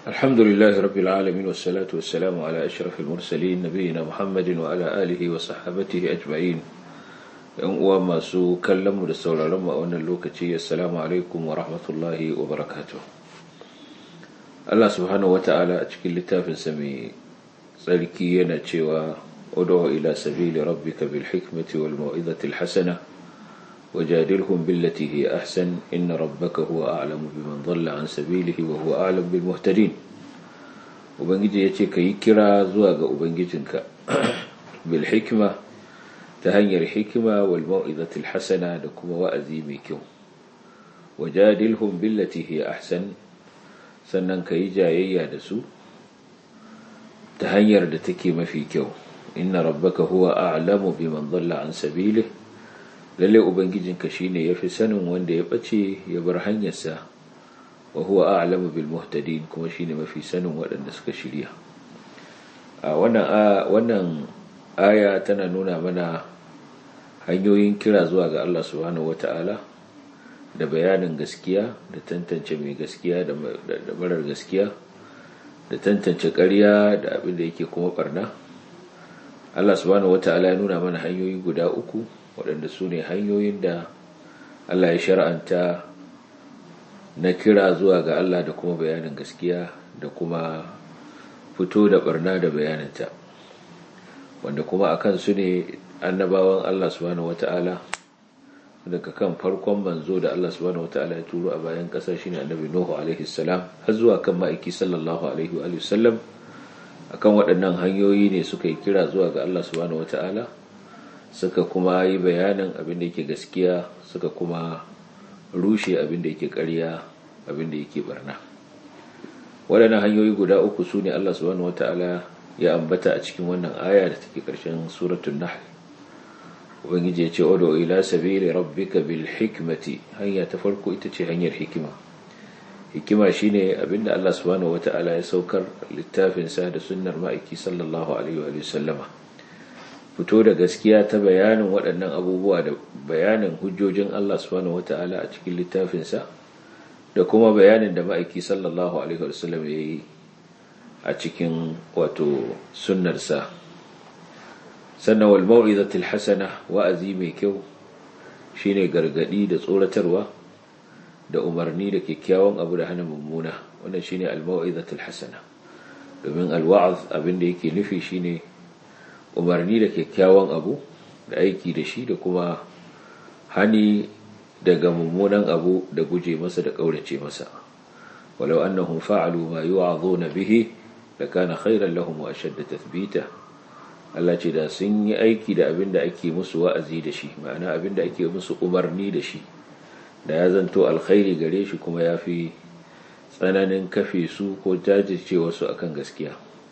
الحمد لله رب العالمين والصلاة والسلام على أشرف المرسلين نبينا محمد وعلى آله وصحبته أجمعين وما سو كلم رسول لما أن اللوكتي السلام عليكم ورحمة الله وبركاته الله سبحانه وتعالى أشكل لتاف سمي سلكينا تشوى ادعو إلى سبيل ربك بالحكمة والموعظة الحسنة وجادلهم بالتي هي أحسن إن ربك هو أعلم بمن ضل عن سبيله وهو أعلم بالمهتدين وبنجي يتي كي كرا زواج وبنجيتنك بالحكمة تهني الحكمة والموعظة الحسنة لكم وأزيمكم وجادلهم بالتي هي أحسن sannan ka yi jayayya da su ta hanyar da take mafi kyau inna rabbaka huwa a'lamu biman dhalla an sabilihi lalle ubangijinka shine yafi sanin wanda ya bace ya bar hanyarsa wa huwa a'lamu bil muhtadin kuma shine mafi sanin waɗanda suka shirya a wannan wannan aya tana nuna mana hanyoyin kira zuwa ga Allah subhanahu wata'ala da bayanin gaskiya da tantance mai gaskiya da marar gaskiya da tantance ƙarya da abin da yake kuma barna Allah subhanahu wata'ala ya nuna mana hanyoyi guda uku waɗanda su ne hanyoyin da Allah ya shar'anta na kira zuwa ga Allah da kuma bayanin gaskiya da kuma fito da barna da bayaninta wanda kuma akan su ne annabawan Allah subhanahu wata'ala daga kan farkon manzo da Allah subhanahu wata'ala ya turo a bayan ƙasa shine annabi Nuhu alaihi salam har zuwa kan ma'aiki sallallahu alaihi wa sallam akan waɗannan hanyoyi ne suka yi kira zuwa ga Allah subhanahu wata'ala suka kuma yi bayanin abin da yake gaskiya suka kuma rushe abin da yake ƙarya abin da yake barna waɗannan hanyoyi guda uku su ne Allah subhanahu wata'ala ya ambata a cikin wannan aya da take ƙarshen suratul nahl ubangiji ya ce odo ila sabili rabbika bil hikmati hanya ta farko ita ce hanyar hikima hikima shine abinda Allah subhanahu wata'ala ya saukar littafin sa da sunnar ma'aiki sallallahu alaihi wa sallama fito da gaskiya ta bayanin waɗannan abubuwa da bayanin hujjojin Allah subhanahu wata'ala a cikin littafin sa da kuma bayanin da ma'aiki sallallahu alaihi wa sallam ya yi a cikin wato sunnar sa sannan wal mau'izatil hasana wa'azi mai kyau shine gargadi da tsoratarwa da umarni da kyakkyawan abu da hana mummuna wannan shine al mau'izatil hasana domin al wa'az abin da yake nufi shine umarni da kyakkyawan abu da aiki da shi da kuma hani daga mummunan abu da guje masa da kaurace masa walau annahum fa'alu ma yu'azuna bihi lakana khairan lahum wa ashadda tathbita Allah ce da sun yi aiki da abin da ake musu wa'azi da shi ma'ana abin da ake musu umarni da shi da ya zanto alkhairi gare shi kuma ya fi tsananin kafe su ko jajirce wasu akan gaskiya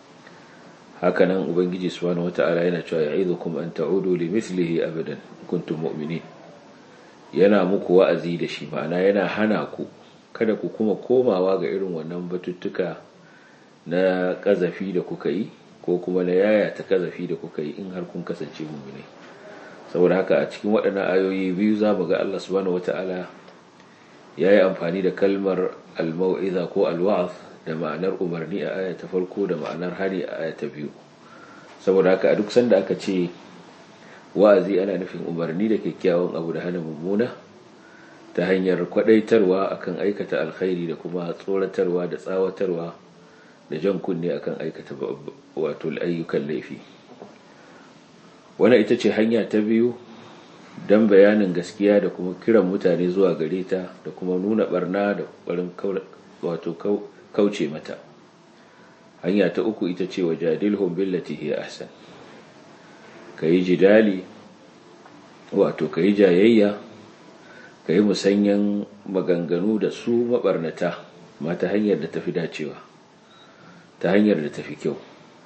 hakanan ubangiji subhanahu wata'ala yana cewa ya'idukum an ta'udu li mithlihi abadan kuntum mu'minin yana muku wa'azi da shi ma'ana yana hana ku kada ku kuma komawa ga irin wannan batuttuka na kazafi da kuka yi ko kuma na yaya ta kazafi da kuka yi in har kun kasance mummune saboda haka a cikin waɗannan ayoyi biyu za mu ga Allah subhanahu wata'ala ya yi amfani da kalmar al-mau'iza ko al-wa'az da ma'anar umarni a aya ta farko da ma'anar hari a aya ta biyu saboda haka a duk sanda aka ce wa'azi ana nufin umarni da kyakkyawan abu da hana mummuna ta hanyar kwadaitarwa akan aikata alkhairi da kuma tsoratarwa da tsawatarwa da jan kunne akan aikata wato ayyukan laifi wannan ita ce hanya ta biyu don bayanin gaskiya da kuma kiran mutane zuwa gare ta da kuma nuna barna da ƙwarin wato kauce mata hanya ta uku ita ce wa jadilhum billati hiya ahsan kayi jidali wato kayi jayayya kayi musanyan maganganu da su mabarnata ma ta hanyar da tafi dacewa ta hanyar da tafi kyau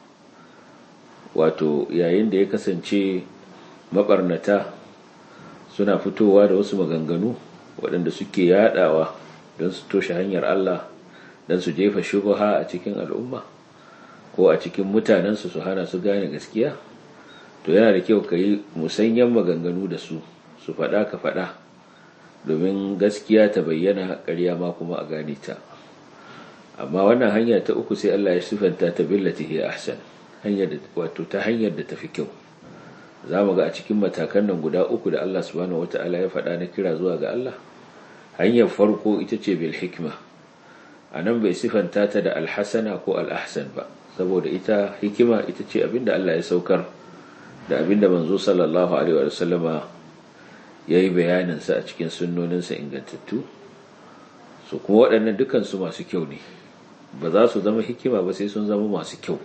wato yayin da ya kasance mabarnata suna fitowa da wasu maganganu waɗanda suke yadawa don su toshe hanyar Allah don su jefa shubha a cikin al'umma ko a cikin mutanensu su hana su gane gaskiya to yana da kyau ka yi musanyen maganganu da su su faɗa ka faɗa domin gaskiya ta bayyana ƙarya ma kuma a gane ta amma wannan hanya ta uku sai Allah ya sifanta ta billati hiya ahsan hanyar wato ta hanyar da tafi kyau zamu ga a cikin matakan nan guda uku da Allah subhanahu wataala ya faɗa na kira zuwa ga Allah hanyar farko ita ce bil hikma anan bai sifanta ta da alhasana ko al-ahsan ba saboda ita hikima ita ce abinda Allah ya saukar da abinda manzo sallallahu alaihi wa sallama yayi bayanin sa a cikin sunnoninsa ingantattu su kuma waɗannan dukansu masu kyau ne ba za su zama hikima ba sai sun zama masu kyau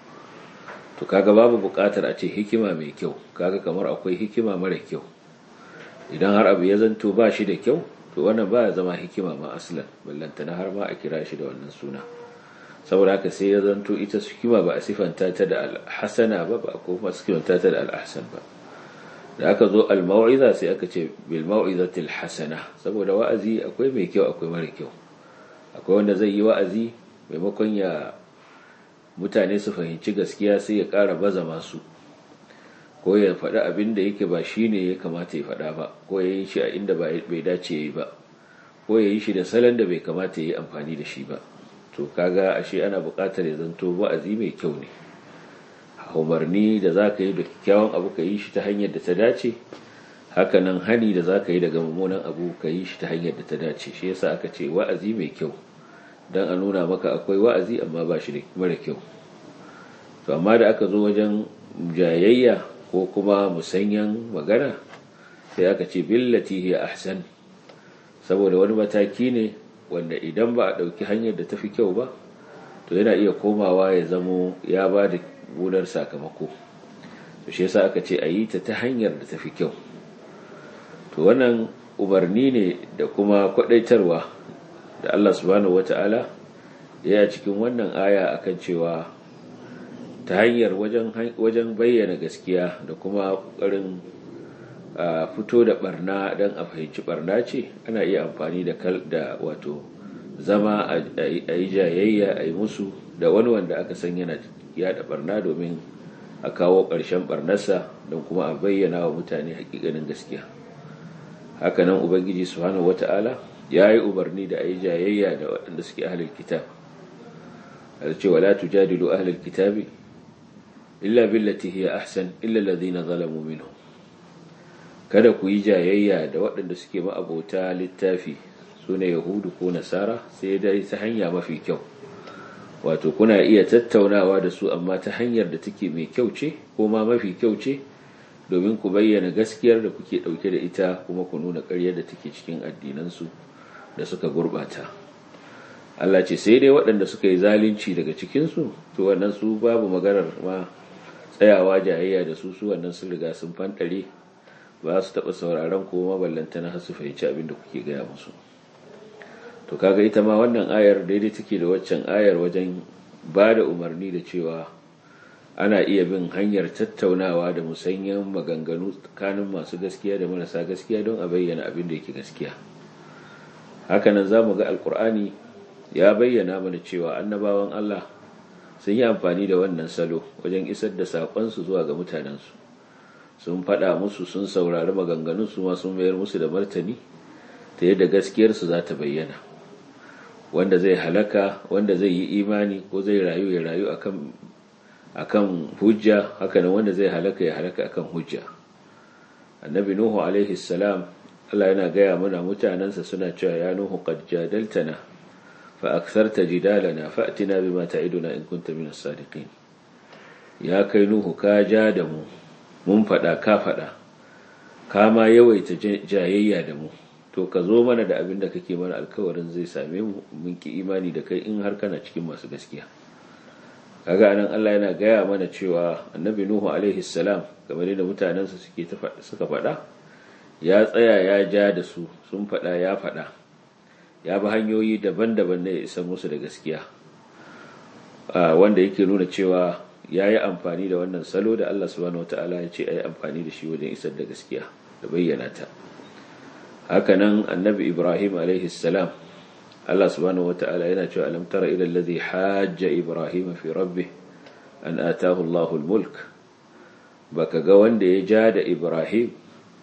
to kaga babu buƙatar a ce hikima mai kyau kaga kamar akwai hikima mara kyau idan har abu ya zanto ba shi da kyau to wannan ba ya zama hikima ma aslan ballantana har ma a kira shi da wannan suna saboda haka sai ya zanto ita hikima ba a sifanta ta da alhasana ba ba ko kuma sifanta ta da al'ahsan ba da aka zo al-mau'iza sai aka ce bil mau'izatil hasana saboda wa'azi akwai mai kyau akwai mara kyau akwai wanda zai yi wa'azi maimakon ya mutane su fahimci gaskiya sai ya ƙara baza masu ko ya faɗi abin da yake ba shi ne ya kamata ya faɗa ba ko ya yi shi a inda bai dace ya yi ba ko ya yi shi da salon da bai kamata ya yi amfani da shi ba to kaga ashe ana buƙatar ya zanto wa'azi mai kyau ne umarni da za ka yi da kyakkyawan abu ka yi shi ta hanyar da ta dace hakanan hani da za ka yi daga mummunan abu ka yi shi ta hanyar da ta dace shi yasa aka ce wa'azi mai kyau don a nuna maka akwai wa'azi amma ba shi da mara kyau to amma da aka zo wajen jayayya ko kuma musanyan magana sai aka ce billati hiya ahsan saboda wani mataki ne wanda idan ba a ɗauki hanyar da ta fi kyau ba to yana iya komawa ya zamo ya ba da gunar sakamako to shi yasa aka ce a yi ta ta hanyar da ta fi kyau to wannan umarni ne da kuma kwadaitarwa da Allah subhanahu wata'ala ya cikin wannan aya akan cewa ta hanyar wajen bayyana gaskiya da kuma ƙoƙarin fito da barna don a fahimci barna ce ana iya amfani da da wato zama a yi jayayya a yi musu da wani wanda aka san yana yada barna domin a kawo ƙarshen barnarsa don kuma a bayyana wa mutane hakikanin gaskiya hakanan ubangiji subhanahu wata'ala ya yi umarni da a yi jayayya da waɗanda suke ahalar kitab da cewa la tujadilu ahalar kitabi illa billati hiya ahsan illa alladhina zalamu minhum kada ku yi jayayya da waɗanda suke ma'abota littafi sune yahudu ko nasara sai dai ta hanya mafi kyau wato kuna iya tattaunawa da su amma ta hanyar da take mai kyau ce ko ma mafi kyau ce domin ku bayyana gaskiyar da kuke ɗauke da ita kuma ku nuna ƙaryar da take cikin addinansu da suka gurɓata Allah ce sai dai waɗanda suka yi zalunci daga cikinsu to wannan su babu maganar ma tsayawa jayayya da su su wannan sun riga sun fanɗare ba su taɓa sauraron ko maballantana har su fahimci abin da kuke gaya musu to kaga ita ma wannan ayar daidai take da waccan ayar wajen ba da umarni da cewa ana iya bin hanyar tattaunawa da musanyen maganganu tsakanin masu gaskiya da marasa gaskiya don a bayyana abin da yake gaskiya hakanan za mu ga alkur'ani ya bayyana mana cewa annabawan allah sun yi amfani da wannan salo wajen isar da saƙonsu zuwa ga mutanensu sun faɗa musu sun saurari maganganunsu ma sun mayar musu da martani ta yadda gaskiyarsu za ta bayyana wanda zai halaka wanda zai yi imani ko zai rayu ya rayu akan akan hujja haka nan wanda zai halaka ya halaka akan hujja annabi nuhu alaihi salam Allah yana gaya mana mutanansa suna cewa ya nuhu qad jadaltana fa aktharta jidalana fa'tina bima ta'iduna in kunta minas sadiqin ya kai nuhu ka ja da mu mun fada ka fada ka ma yawaita jayayya da mu to ka zo mana da abin da kake mana alkawarin zai same mu mun ki imani da kai in har kana cikin masu gaskiya kaga anan Allah yana gaya mana cewa annabi nuhu alaihi salam kamar da mutanensa suke suka faɗa ya tsaya ya ja da su sun faɗa ya faɗa ya bi hanyoyi daban-daban ne ya isa musu da gaskiya wanda yake nuna cewa ya yi amfani da wannan salo da Allah subhanahu wata'ala ya ce a yi amfani da shi wajen isar da gaskiya da bayyana ta hakanan annabi ibrahim alaihi salam Allah subhanahu wata'ala yana cewa alam tara ila alladhi hajja ibrahim fi rabbih an atahu Allahu al-mulk baka ga wanda ya ja da ibrahim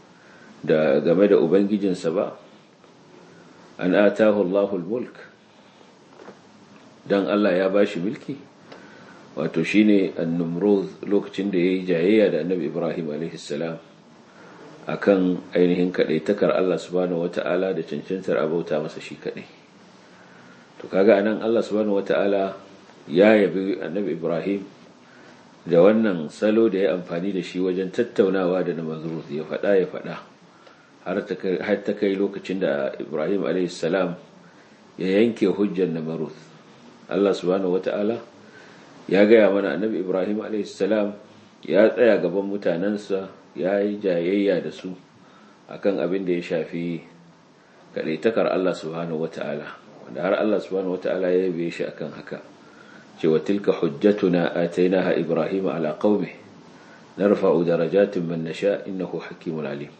da game da ubangijinsa ba an atahu Allahu al-mulk dan Allah ya bashi mulki wato shine an-numrud lokacin da yayi jayayya da annabi Ibrahim alaihi salam akan ainihin kadaitakar Allah subhanahu wata'ala da cancantar abauta masa shi kadai to kaga anan Allah subhanahu wata'ala ya yabi annabi Ibrahim da wannan salo da ya amfani da shi wajen tattaunawa da namazrud ya faɗa ya faɗa har ta kai lokacin da Ibrahim a.s. ya yanke hujjar namazrud Allah subhanahu wata'ala ya gaya mana annabi Ibrahim a.s. ya tsaya gaban mutanensa ya yi jayayya da su akan abin da ya shafi kaɗaitakar Allah subhanahu wata'ala wanda har Allah subhanahu wata'ala ya yabe shi akan haka cewa tilka hujjatuna atainaha ibrahim ala qaumi narfa'u darajatin man nasha innahu hakimun alim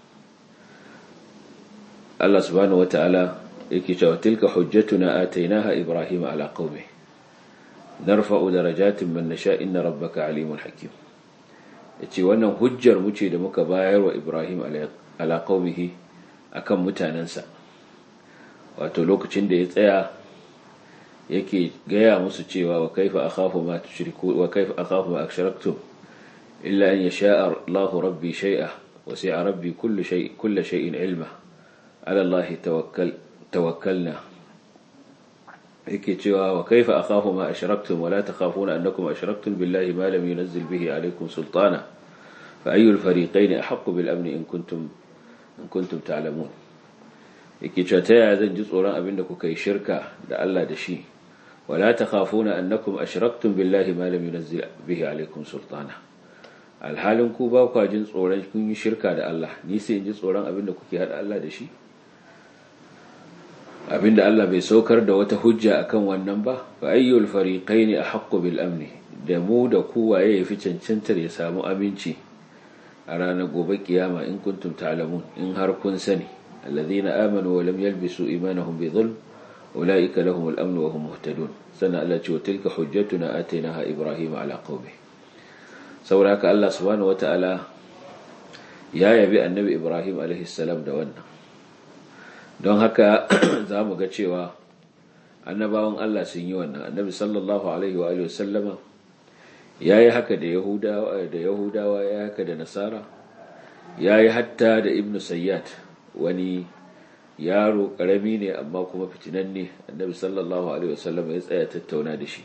Allah subhanahu wataala yake cewa tilka hujjatuna atainaha ibrahim ala qaumi narfa'u darajatin man nasha inna rabbaka alimun hakim yace wannan hujjar mu ce da muka bayar wa ibrahim ala qaumihi akan mutanansa wato lokacin da ya tsaya yake gaya musu cewa wa kaifa akhafu ma tushriku wa kaifa akhafu ma ashraktum illa an yasha Allahu rabbi shay'a wa sa'a rabbi kullu shay kullu shay'in ilma ala Allah tawakkal tawakkalna yake cewa wa kaifa akhafu ma ashraktum wa la takhafuna annakum ashraktum billahi ma lam yunzil bihi alaykum sultana fa ayyul fariqayn ahaqqu bil amn in kuntum in kuntum ta'lamun yake cewa ta yaya zan ji tsoron abinda kuka yi shirka da Allah da shi ولا تخافون أنكم أشركتم بالله ما لم ينزل به عليكم سلطانا alhalin ku ba kwa jin tsoron kun yi shirka da Allah ni sai in ji tsoron abin da kuke hada Allah da shi abin da Allah bai saukar da wata hujja akan wannan ba fa ayyul fariqaini ahqqu bil amni da mu da ku waye yafi cancantar ya samu aminci a ranar gobe kiyama in kuntum ta'lamun in har kun sani alladhina amanu wa lam yalbisu imanahum bi dhulm ulaika lahum al-amn wa hum muhtadun sana Allah ce tilka hujjatuna atainaha ibrahim ala qaumi saboda haka Allah subhanahu wataala ya yabi annabi ibrahim alaihi salam da wannan don haka zamu ga cewa annabawan Allah sun yi wannan annabi sallallahu alaihi wa alihi wasallama yayi haka da yahudawa da yahudawa yayi haka da nasara yayi hatta da ibnu sayyad wani yaro karami ne amma kuma fitinan ne annabi sallallahu alaihi wasallam ya tsaya tattauna da shi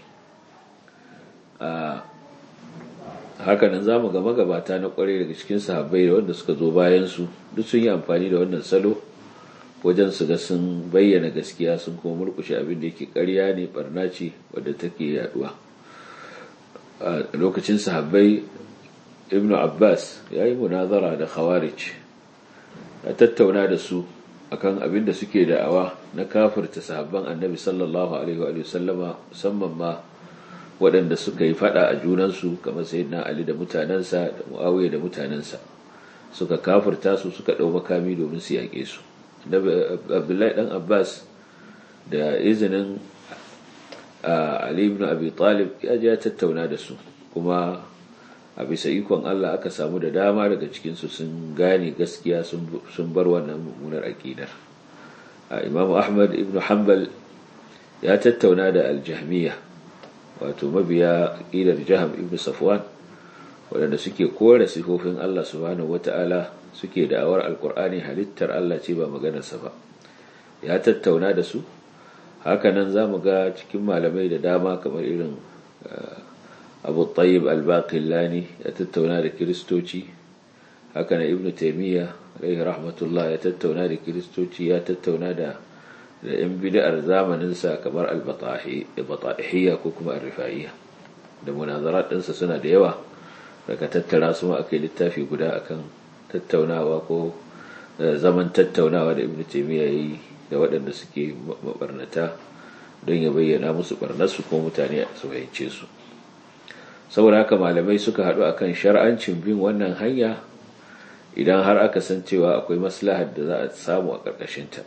a hakanan zamu ga magabata na kware daga cikin sahabbai da wanda suka zo bayan su duk sun yi amfani da wannan salo wajen su ga sun bayyana gaskiya sun kuma murkushe abin da yake ƙarya ne barna ce wadda take yaduwa a lokacin sahabbai ibnu abbas ya yi munazara da khawarij ya tattauna da su akan abin da suke da'awa na kafirta sahabban annabi sallallahu alaihi wa sallama musamman ma waɗanda suka yi fada a junansu kamar sayyidina ali da mutanensa da muawiya da mutanensa suka kafirta su suka ɗau makami domin su yaƙe su abdullahi dan abbas da izinin ali ibn abi talib ya je ya tattauna da su kuma a bisa ikon Allah aka samu da dama daga cikinsu sun gane gaskiya sun bar wannan mummunar aƙidar imam ahmad ibn hanbal ya tattauna da aljahmiya wato mabiya aƙidar jaham ibn safwan waɗanda suke kore sifofin Allah subhanahu wata'ala suke da'awar alkur'ani halittar Allah ce ba maganarsa ba ya tattauna da su hakanan za mu ga cikin malamai da dama kamar irin abu tayyib al-baqillani ya tattauna da kiristoci haka na ibnu taymiya alaihi rahmatullah ya tattauna da kiristoci ya tattauna da da yan bid'ar zamanin sa kamar al-batahiyya ko kuma ar-rifa'iyya da munazarat ɗinsa suna da yawa daga tattara su ma akai littafi guda akan tattaunawa ko zaman tattaunawa da ibnu taymiya yayi da waɗanda suke mabarnata don ya bayyana musu barnarsu ko mutane su fahimce su saboda haka malamai suka haɗu akan shar'ancin bin wannan hanya idan har aka san cewa akwai maslahar da za a samu a ƙarƙashinta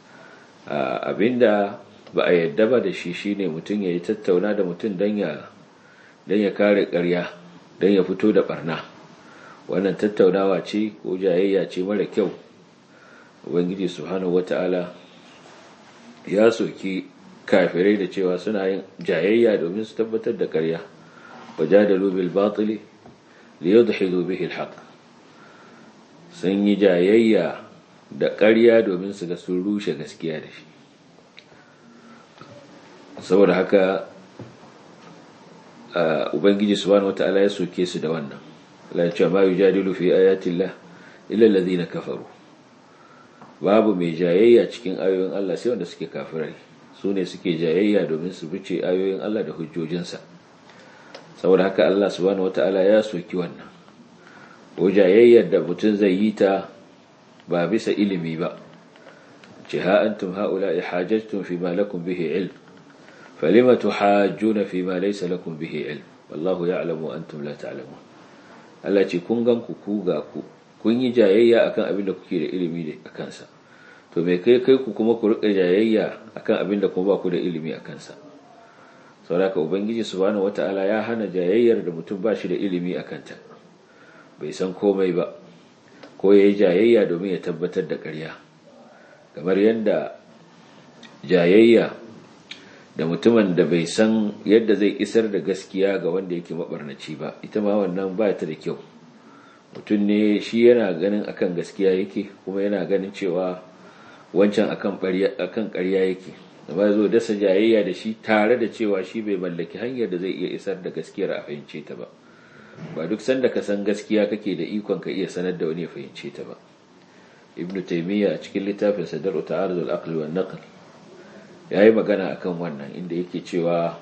abinda ba a yadda ba da shi shine mutum ya yi tattauna da mutum don ya kare ƙarya don ya fito da barna wannan tattaunawa ce ko jayayya ce mara kyau ubangiji subhanahu wata'ala ya soki kafirai da cewa suna yin jayayya domin su tabbatar da ƙarya wajadalu bil batili liyudhidu bihi al haqq sun yi jayayya da ƙarya domin su ga sun rushe gaskiya da shi saboda haka ubangiji subhanahu wata'ala ya soke su da wannan la ya ce ma yujadilu fi ayatillah illa allazina kafaru babu mai jayayya cikin ayoyin Allah sai wanda suke kafirai su ne suke jayayya domin su bice ayoyin Allah da hujjojinsa saboda haka Allah subhanahu wata'ala ya soki wannan ko jayayyar da mutum zai yi ta ba bisa ilimi ba ce ha antum haula'i hajajtum fi ma lakum bihi ilm falima tuhajjuna fi ma laysa lakum bihi ilm wallahu ya'lamu antum la ta'lamun Allah ce kun gan ku ku ga ku kun yi jayayya akan abin da kuke da ilimi da akan sa to me kai kai ku kuma ku rika jayayya akan abin da kuma ba ku da ilimi akan sa saboda ubangiji subhanahu wata'ala ya hana jayayyar da mutum ba shi da ilimi akan ta bai san komai ba ko ya yi jayayya domin ya tabbatar da ƙarya kamar yadda jayayya da mutumin da bai san yadda zai isar da gaskiya ga wanda yake mabarnaci ba ita ma wannan ba ta da kyau mutum ne shi yana ganin akan gaskiya yake kuma yana ganin cewa wancan akan ƙarya yake ba zo dasa jayayya da shi tare da cewa shi bai mallaki hanyar da zai iya isar da gaskiyar a fahimce ta ba ba duk sanda ka san gaskiya kake da ikon ka iya sanar da wani ya fahimce ta ba ibn taymiya a cikin littafin sadar ta'arud al-aql wa naql yayi magana akan wannan inda yake cewa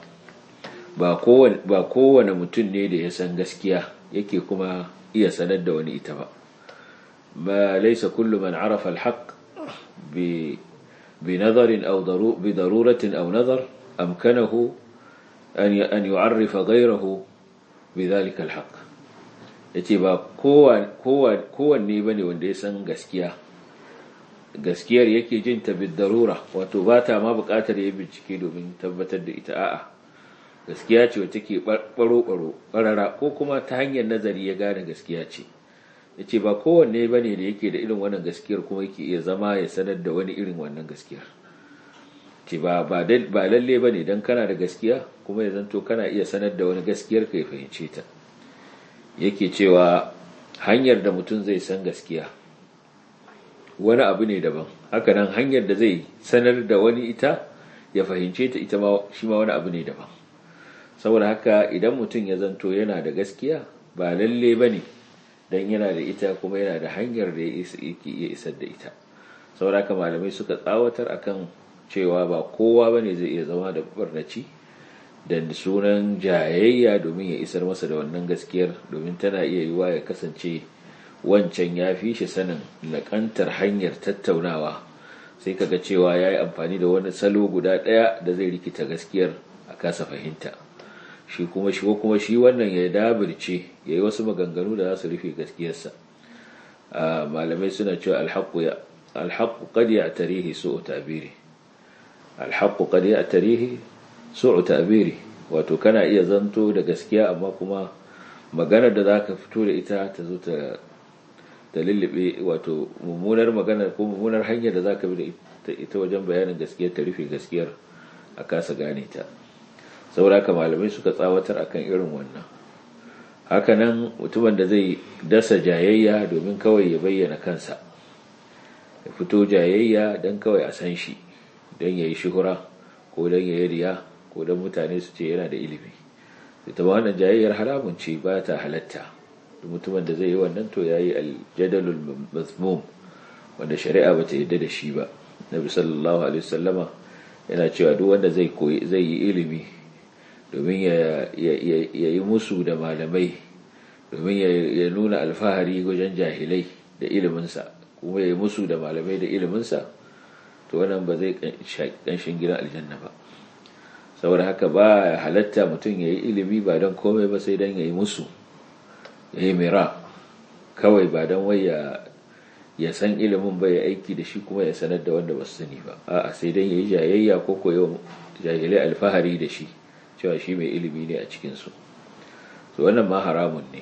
ba kowane ba kowane mutum ne da ya san gaskiya yake kuma iya sanar da wani ita ba ma laysa kullu man arafa al-haqq bi بنظر أو ضرو بضرورة أو نظر أمكنه أن أن يعرف غيره بذلك الحق yace ba kowanne ba ne wanda ya san gaskiya gaskiyar yake jin ta darura wato ba ta ma bukatar ya bincike domin tabbatar da ita a'a gaskiya ce wacce ke baro-baro barara ko kuma ta hanyar nazari ya gane gaskiya ce yace ba kowanne ba ne da yake da irin wannan gaskiyar kuma yake iya zama ya sanar da wani irin wannan gaskiyar ce ba ba lalle ba ne don kana da gaskiya kuma ya zanto kana iya sanar da wani gaskiyar ka ya fahimce ta yake cewa hanyar da mutum zai san gaskiya wani abu ne daban haka nan hanyar da zai sanar da wani ita ya fahimce ta ita ma shi ma wani abu ne daban saboda haka idan mutum ya zanto yana da gaskiya ba lalle ba ne don yana da ita kuma yana da hanyar da yake iya isar da ita saboda haka malamai suka tsawatar akan cewa ba kowa ba ne zai iya zama da barnaci da sunan jayayya domin ya isar masa da wannan gaskiyar domin tana iya yiwa ya kasance wancan ya fi shi sanin laƙantar hanyar tattaunawa sai kaga cewa ya yi amfani da wani salo guda ɗaya da zai rikita gaskiyar a kasa fahimta shi kuma shi kuma shi wannan ya dabirce ya yi wasu maganganu da za su rufe gaskiyarsa malamai suna cewa alhaƙu qad ya tarihi su'u tabiri alhaƙu qad ya tarihi su'u tabiri wato kana iya zanto da gaskiya amma kuma maganar da zaka fito da ita ta zo ta ta lullube wato mummunar maganar ko mummunar hanyar da zaka bi da ita wajen bayanin gaskiyar ta rufe gaskiyar a kasa gane ta saboda haka malamai suka tsawatar akan irin wannan hakanan mutumin da zai dasa jayayya domin kawai ya bayyana kansa ya fito jayayya don kawai a san shi don ya yi shuhura ko don ya yi riya ko don mutane su ce yana da ilimi ita ba wannan jayayyar haramun ce ba ta halatta mutumin da zai yi wannan to ya yi aljadalul mazmum wanda shari'a ba ta yadda da shi ba nabi sallallahu alaihi wasallama yana cewa duk wanda zai koyi zai yi ilimi domin ya yi musu da malamai domin ya nuna alfahari wajen jahilai da iliminsa kuma ya yi musu da malamai da iliminsa to wannan ba zai ƙanshin gidan aljanna ba saboda haka ba halatta mutum ya yi ilimi ba don komai ba sai don ya yi musu ya yi mira kawai ba don wai ya san ilimin ba ya aiki da shi kuma ya sanar da wanda ba su sani ba a'a sai don ya yi jayayya ko koyo jahilai alfahari da shi cewa shi mai ilimi ne a cikinsu to wannan ma haramun ne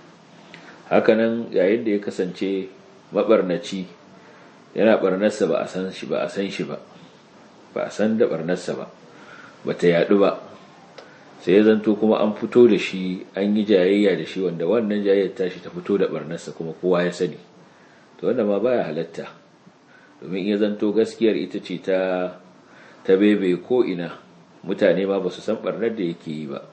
hakanan yayin da ya kasance mabarnaci yana barnarsa ba a san shi ba a san shi ba ba a san da barnarsa ba ba ta yadu ba sai ya zanto kuma an fito da shi an yi jayayya da shi wanda wannan jayayyar tashi ta fito da barnarsa kuma kowa ya sani to wanda ma baya halatta domin iya zanto gaskiyar ita ce ta ta bebe ko ina mutane ma ba su san barnar da yake yi ba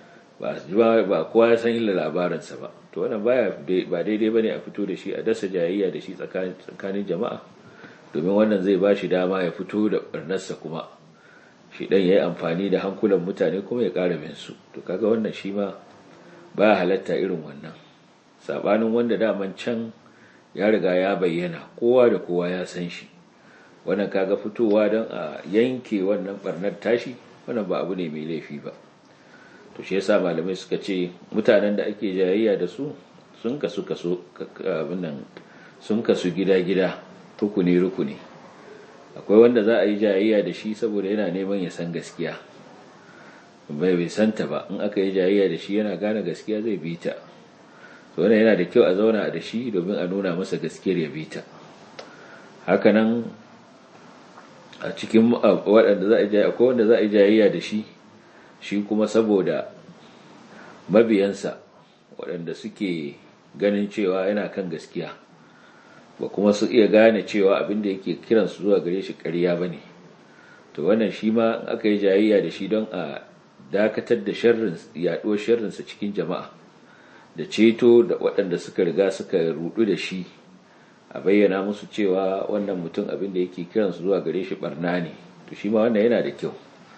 ba kowa ya san illa labarinsa ba to wannan baya ba daidai bane a fito da shi a dasa jayayya da shi tsakanin jama'a domin wannan zai ba shi dama ya fito da barnarsa kuma shi dan yayi amfani da hankulan mutane kuma ya ƙara bin su to kaga wannan shi ma baya halatta irin wannan sabanin wanda daman can ya riga ya bayyana kowa da kowa ya san shi wannan kaga fitowa don a yanke wannan barnar tashi wannan ba abu ne mai laifi ba to shi yasa malamai suka ce mutanen da ake jayayya da su sun kasu kaso abinnan sun kasu gida-gida rukuni rukuni akwai wanda za a yi jayayya da shi saboda yana neman ya san gaskiya bai bai santa ba in aka yi jayayya da shi yana gane gaskiya zai bi ta to wannan yana da kyau a zauna da shi domin a nuna masa gaskiyar ya bi ta hakanan a cikin waɗanda za a yi akwai wanda za a yi jayayya da shi shi kuma saboda mabiyansa waɗanda suke ganin cewa yana kan gaskiya ba kuma su iya gane cewa abinda yake kiransu zuwa gare shi ƙarya ba ne to wannan shi ma aka yi jayayya da shi don a dakatar da yaɗuwar sharrinsa cikin jama'a da ceto da waɗanda suka riga suka rudu da shi a bayyana musu cewa wannan mutum abinda yake kiransu zuwa gare shi barna ne to shi ma wannan yana da kyau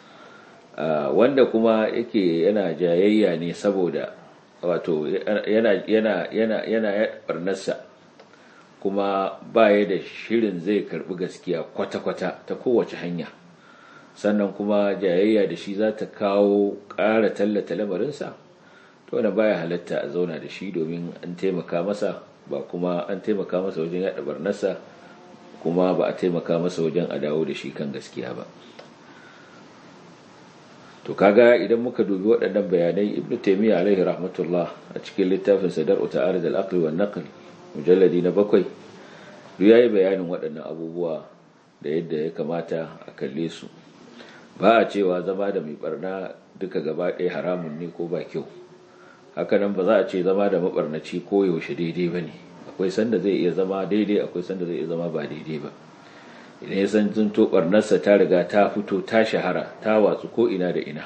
wanda kuma yake yana jayayya ne saboda wato yana yana yana yana barnarsa kuma baya da shirin zai karbi gaskiya kwata-kwata ta kowace hanya sannan kuma jayayya da shi za ta kawo ƙara tallata lamarinsa to wanda baya halatta a zauna da shi domin an taimaka masa ba kuma an taimaka masa wajen yaɗa barnarsa kuma ba a taimaka masa wajen a dawo da shi kan gaskiya ba to kaga idan muka dubi waɗannan bayanai ibnu taymiya alaihi rahmatullah a cikin littafin sadar ta'arid al-aql wa naql mujalladi na bakwai duk yayi bayanin waɗannan abubuwa da yadda ya kamata a kalle su ba a cewa zama da mai barna duka gaba ɗaya haramun ne ko ba kyau hakanan ba za a ce zama da mabarnaci ko yaushe daidai ba ne akwai sanda zai iya zama daidai akwai sanda zai iya zama ba daidai ba idan ya san zunto barnarsa ta riga ta fito ta shahara ta watsu ko ina da ina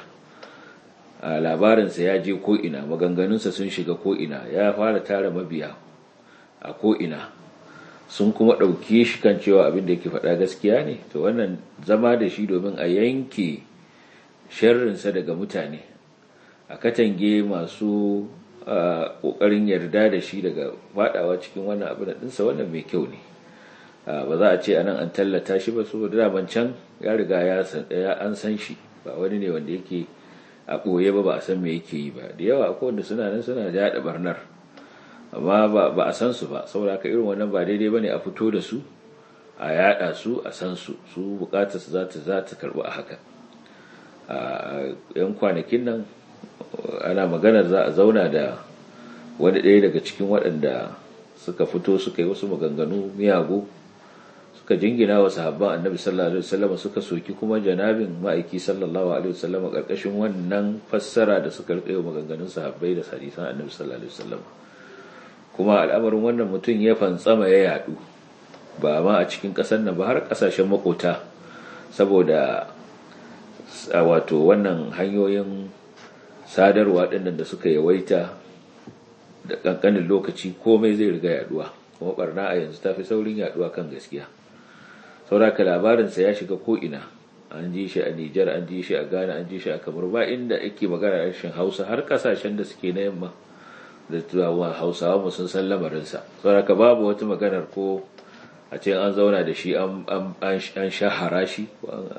a labarinsa ya je ko ina maganganunsa sun shiga ko ina ya fara tara mabiya a ko ina sun kuma ɗauki shi kan cewa abin da yake faɗa gaskiya ne to wannan zama da shi domin a yanke sharrinsa daga mutane a katange masu ƙoƙarin yarda da shi daga faɗawa cikin wannan abin ɗinsa wannan mai kyau ne ba za a ce anan an tallata shi ba saboda daman can ya riga ya an san shi ba wani ne wanda yake a ɓoye ba ba a san me yake yi ba da yawa akwai wanda suna nan suna da yaɗa barnar amma ba a san su ba saboda haka irin wannan ba daidai ba ne a fito da su a yaɗa su a san su su bukatar su za ta za ta karɓi a haka a yan kwanakin nan ana maganar za a zauna da wani ɗaya daga cikin waɗanda suka fito suka yi wasu maganganu miyagu suka jingina wa sahabban annabi sallallahu alaihi wasallam suka soki kuma janabin ma'aiki sallallahu alaihi wasallam karkashin wannan fassara da suka rike maganganun sahabbai da hadisan annabi sallallahu alaihi wasallam kuma al'amarin wannan mutum ya fantsama ya yadu ba ma a cikin kasar nan ba har kasashen makota saboda wato wannan hanyoyin sadarwa dinnan da suka yawaita da kankanin lokaci komai zai riga yaduwa kuma barna a yanzu ta fi saurin yaduwa kan gaskiya sauraka labarinsa ya shiga ko'ina an ji shi a nijar an ji shi a ghana an ji shi a kamar ba inda ake magana harshen hausa har kasashen da suke na yamma da tuwa hausawa mu sun san lamarinsa sauraka babu wata maganar ko a ce an zauna da shi an shahara shi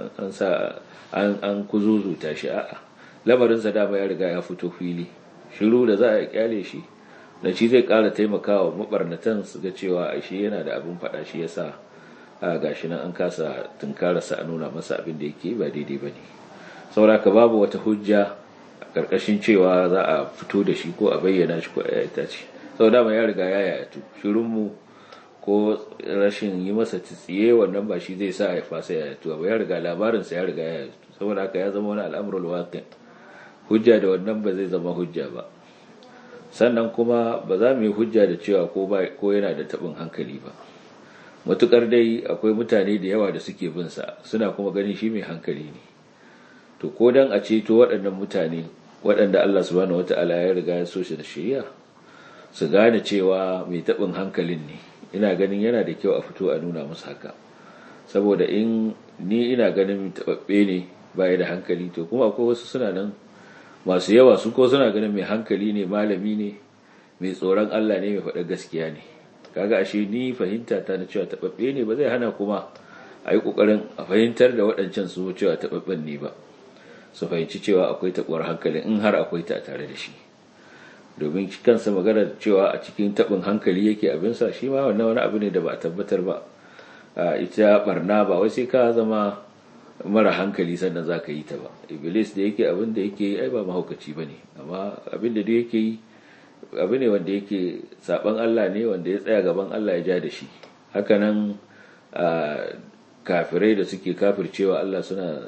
an kuzuzuta shi a'a lamarinsa dama ya riga ya fito fili shiru da za a kyale shi da shi zai kara taimakawa mabarnatan su ga cewa shi yana da abin faɗa shi yasa a gashi nan an kasa tunkararsa a nuna masa abin da yake ba daidai ba ne sauraka babu wata hujja a ƙarƙashin cewa za a fito da shi ko a bayyana shi ko a yayata ce sau dama ya riga ya yayatu shirinmu ko rashin yi masa tsiye wannan ba shi zai sa ya fasa ya tuwa ba ya riga labarinsa ya riga ya saboda haka ya zama wani al'amurul waqi hujja da wannan ba zai zama hujja ba sannan kuma ba za mu yi hujja da cewa ko ba ko yana da tabin hankali ba matukar dai akwai mutane da yawa da suke bin sa suna kuma ganin shi mai hankali ne to ko dan a ceto waɗannan mutane waɗanda Allah subhanahu wata'ala ya riga ya so shi da shari'a su gane cewa mai tabin hankalin ne ina ganin yana da kyau a fito a nuna musu haka saboda in ni ina ganin tababbe ne baya da hankali to kuma akwai wasu suna nan masu yawa su ko suna ganin mai hankali ne malami ne mai tsoron Allah ne mai faɗa gaskiya ne kaga ashe ni fahimta ta na cewa tababbe ne ba zai hana kuma a yi ƙoƙarin a fahimtar da waɗancan su cewa tababben ne ba su fahimci cewa akwai taɓuwar hankali in har akwai ta tare da shi domin kansa magana cewa a cikin taɓin hankali yake abinsa shi ma wannan wani abu ne da ba a tabbatar ba ita barna ba wai sai ka zama mara hankali sannan za ka yi ta ba iblis da yake abin da yake yi ai ba mahaukaci ba ne amma abin da yake yi abu ne wanda yake saban Allah ne wanda ya tsaya gaban Allah ya ja da shi hakanan kafirai da suke kafircewa Allah suna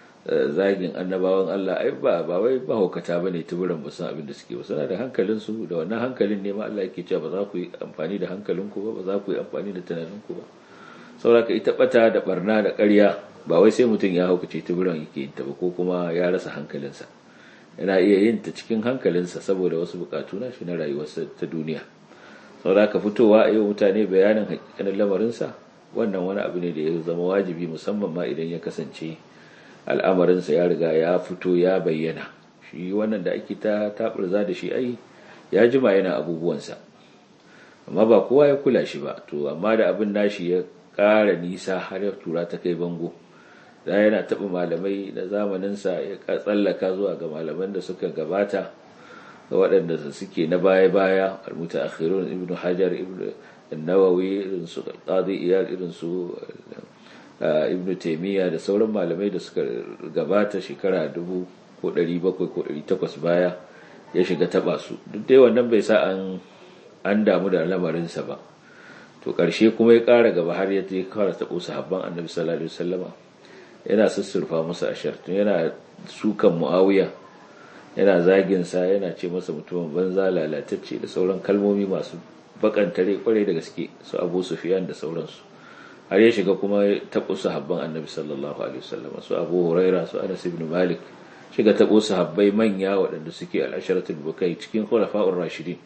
zagin annabawan Allah ai ba ba wai mahaukata bane tuburan ba san abin da suke ba suna da hankalin su da wannan hankalin ne ma Allah yake cewa ba za ku yi amfani da hankalinku ba ba za ku yi amfani da tunaninku ba saboda ita bata da barna da ƙarya ba wai sai mutum ya haukace tuburan yake yin ta ba ko kuma ya rasa hankalinsa yana iya yin ta cikin hankalinsa saboda wasu bukatu na shi na rayuwarsa ta duniya saboda ka fitowa a yi mutane bayanin hakikanin lamarinsa wannan wani abu ne da ya zama wajibi musamman ma idan ya kasance al'amarinsa ya riga ya fito ya bayyana shi wannan da ake ta taɓurza da shi ai ya jima yana abubuwansa amma ba kowa ya kula shi ba to amma da abin nashi ya ƙara nisa har ya tura ta kai bango da yana taɓa malamai na zamaninsa ya tsallaka zuwa ga malaman da suka gabata ga waɗanda suke na baya-baya almuta akhirun ibn hajar ibn nawawi irin su qadi iyal irin su ibn taymiya da sauran malamai da suka gabata shekara dubu ko ɗari bakwai ko ɗari takwas baya ya shiga taɓa su duk dai wannan bai sa an an damu da lamarinsa ba to ƙarshe kuma ya ƙara gaba har ya je kawar taɓo sahabban annabi sallallahu alaihi wasallama yana sussurfa masa ashar tun yana sukan muawiya yana zagin sa yana ce masa mutumin banza lalatacce da sauran kalmomi masu bakantare kwarai da gaske su abu sufiyan da sauransu har ya shiga kuma taɓo sahabban annabi sallallahu alaihi wasallama su abu huraira su anas ibn malik shiga taɓo sahabbai manya waɗanda suke al'asharatul bukai cikin khulafa'ur rashidin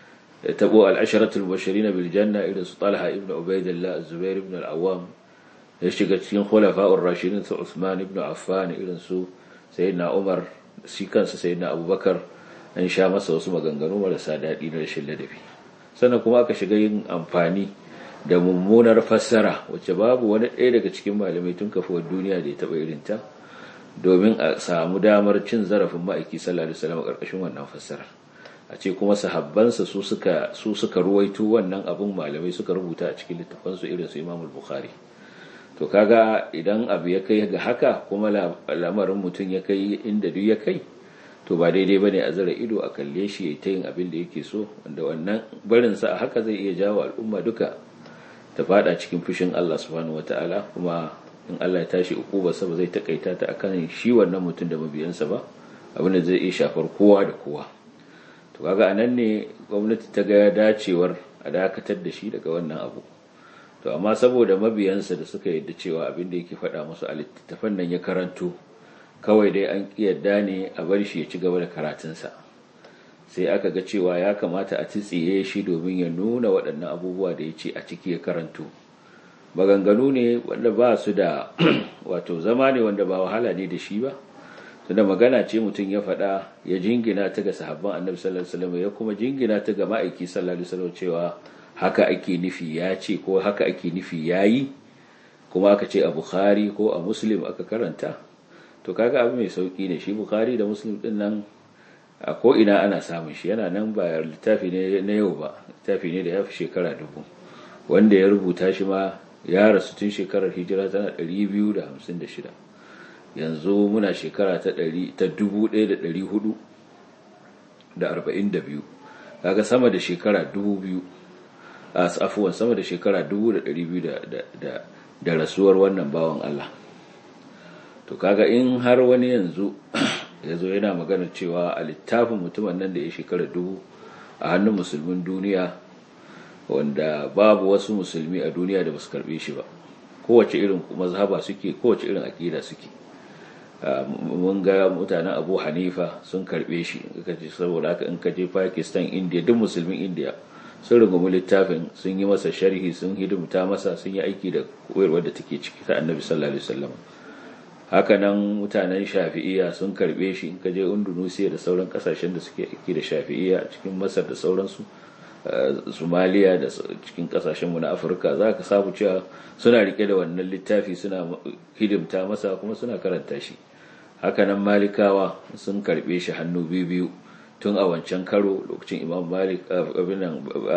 tabo al'asharatul bashirin bil janna irin su talha ibn ubaidillah zubair ibn al-awwam ya shiga cikin khulafa'ur rashidin su usman ibn affan irin su sayyidina umar shi kansa sayyidina abubakar an sha masa wasu maganganu marasa daɗi na rashin ladabi sannan kuma aka shiga yin amfani da mummunar fassara wacce babu wani ɗaya daga cikin malamai tun kafuwar duniya da ya taɓa irinta domin a samu damar cin zarafin ma'aiki sallallahu alaihi wasallam a ƙarƙashin wannan fassarar a ce kuma sahabbansa su suka su suka ruwaito wannan abun malamai suka rubuta a cikin littafansu irin su Imam Bukhari to kaga idan abu ya kai ga haka kuma lamarin mutum ya kai inda duk ya kai to ba daidai bane a zara ido a kalle shi ya ta yin abin da yake so wanda wannan barin sa a haka zai iya jawo al'umma duka ta fada cikin fushin Allah subhanahu wataala kuma in Allah ya tashi ukuba sa ba zai takaita ta akan shi wannan mutum da mabiyansa ba abin da zai iya shafar kowa da kowa to kaga anan ne gwamnati ta ga dacewar a dakatar da shi daga wannan abu to amma saboda mabiyansa da suka yadda cewa abin da yake faɗa musu a littattafan nan ya karanto kawai dai an yadda ne a bar shi ya ci gaba da karatunsa sai aka ga cewa ya kamata a tsitsiye shi domin ya nuna waɗannan abubuwa da ya ce a ciki ya karanto maganganu ne wanda ba su da wato zama ne wanda ba wahala ne da shi ba tunda magana ce mutum ya faɗa ya jingina ta ga sahabban annabi sallallahu alaihi wasallam ya kuma jingina ta ga ma'aiki sallallahu alaihi wasallam cewa haka ake nufi ya ce ko haka ake nufi ya yi kuma aka ce a bukhari ko a muslim aka karanta to kaga abu mai sauki ne shi bukhari da muslim din nan a ko ina ana samun shi yana nan ba littafi ne na yau ba littafi ne da ya fi shekara dubu wanda ya rubuta shi ma ya rasu tun shekarar hijira tana 256 yanzu muna shekara ta 1442 kaga sama da shekara 2000 afuwan sama da shekara 1200 da rasuwar wannan bawan Allah to kaga in har wani yanzu ya zo yana magana cewa a littafin mutumin nan da ya shekara dubu a hannun musulmin duniya wanda babu wasu musulmi a duniya da basu karbe shi ba kowace irin mazhaba suke kowace irin akida suke mun ga mutanen abu hanifa sun karbe shi saboda haka in ka je pakistan india duk musulmin india sun rungumi littafin sun yi masa sharhi sun hidimta masa sun yi aiki da koyarwar da take ciki ta annabi sallallahu alaihi wasallam hakanan mutanen shafi'iyya sun karbe shi in ka je indonesia da sauran kasashen da suke aiki da shafi'iyya cikin masar da sauransu somaliya da cikin kasashenmu na afirka za ka samu cewa suna rike da wannan littafi suna hidimta masa kuma suna karanta shi hakanan malikawa sun karbe shi hannu biyu biyu tun a wancan karo lokacin imam malik abinan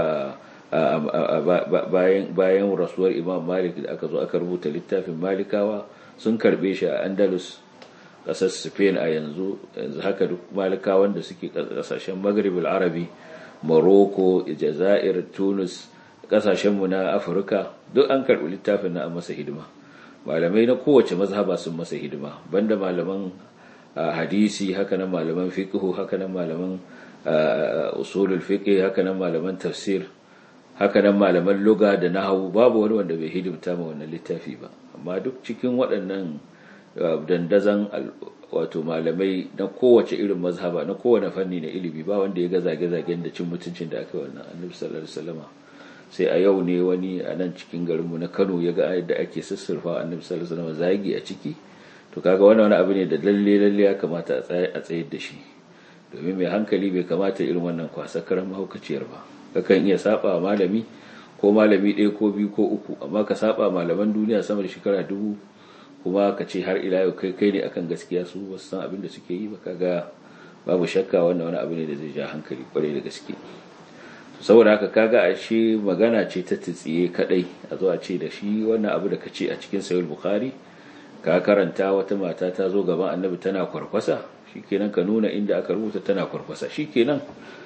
bayan rasuwar imam malik da aka zo aka rubuta littafin malikawa sun karbe shi a andalus kasar spain a yanzu yanzu haka duk malikawan da suke kasashen maghrib arabi morocco jazair tunis kasashenmu na afirka duk an karbi littafin na masa hidima malamai na kowace mazhaba sun masa hidima banda malaman hadisi haka nan malaman fiqhu haka nan malaman usulul fiqh haka nan malaman tafsir haka nan malaman lugha da nahwu babu wani wanda bai hidimta ma wannan littafi ba amma duk cikin waɗannan dandazan wato malamai na kowace irin mazhaba na kowane fanni na ilimi ba wanda ya ga zage-zagen da cin mutuncin da aka wannan annabi sallallahu alaihi wasallam sai a yau ne wani a nan cikin garinmu na Kano ya ga yadda ake sassurfa annabi sallallahu alaihi wasallam zagi a ciki to kaga wannan wani abu ne da lalle lalle ya kamata a tsayar da shi domin mai hankali bai kamata irin wannan kwasa karan mahaukaciyar ba kakan iya saba malami ko malami ɗaya ko biyu ko uku amma ka saba malaman duniya sama da shekara dubu kuma ka ce har ila yau kai kai ne akan gaskiya su ba san abin da suke yi ba kaga babu shakka wannan wani abu ne da zai ja hankali kwarai da gaske saboda haka kaga a shi magana ce ta tsiye kadai a zo a ce da shi wannan abu da ka ce a cikin sayul bukhari ka karanta wata mata ta zo gaban annabi tana kwarkwasa shikenan ka nuna inda aka rubuta tana kwarkwasa shikenan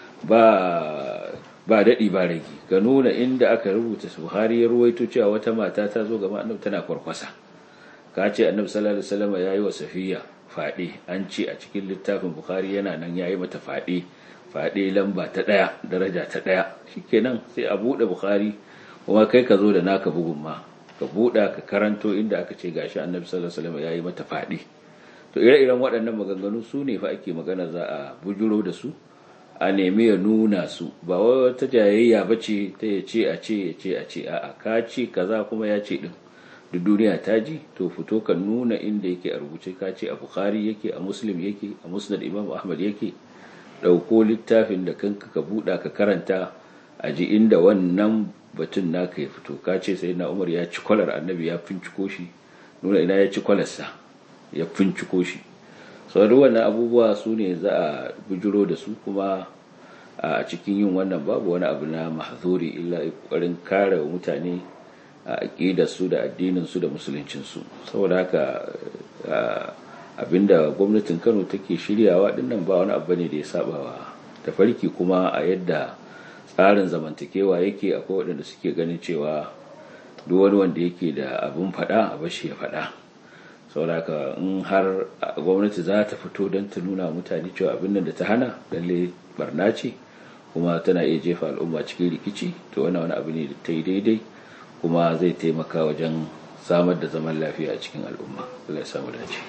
ba ba daɗi ba rage ka nuna inda aka rubuta buhari ya ruwaito cewa wata mata ta zo gaban annabi tana kwarkwasa ka ce annabi sallallahu alaihi wasallam yayi wa safiya fade an ce a cikin littafin bukhari yana nan yayi mata fade fade lamba ta daya daraja ta daya shikenan sai a bude bukhari kuma kai ka zo da naka bugun ma ka buɗa ka karanto inda aka ce gashi annabi sallallahu alaihi wasallam yayi mata fadi to ire-iren waɗannan maganganu su ne fa ake magana za a bujuro da su a nemi ya nuna su ba wata jayayya bace ta ya ce a ce ya ce a ce a'a ka ce kaza kuma ya ce din duk duniya ta ji to fito ka nuna inda yake a rubuce ka ce a bukhari yake a muslim yake a musnad imam ahmad yake ɗauko littafin da kanka ka buɗa ka karanta a ji inda wannan batun naka ya fito ka ce sai na umar ya ci kwalar annabi ya finciko shi nuna ina ya ci kwalarsa ya finciko shi sau wannan abubuwa su ne za a bujiro da su kuma a cikin yin wannan babu wani abu na mahzuri illa ƙoƙarin kare mutane a su da addininsu da musuluncinsu saboda haka abinda gwamnatin kano take shiryawa dinnan ba wani abu ne da ya saba wa tafarki kuma a yadda tsarin zamantakewa yake akwai waɗanda suke ganin cewa duk wani wanda yake da abin faɗa a bashi ya faɗa saboda haka in har gwamnati za ta fito don ta nuna mutane cewa abin nan da ta hana lalle barna ce kuma tana iya jefa al'umma cikin rikici to wannan wani abu ne da ta yi daidai kuma zai taimaka wajen samar da zaman lafiya a cikin al'umma Allah ya samu dace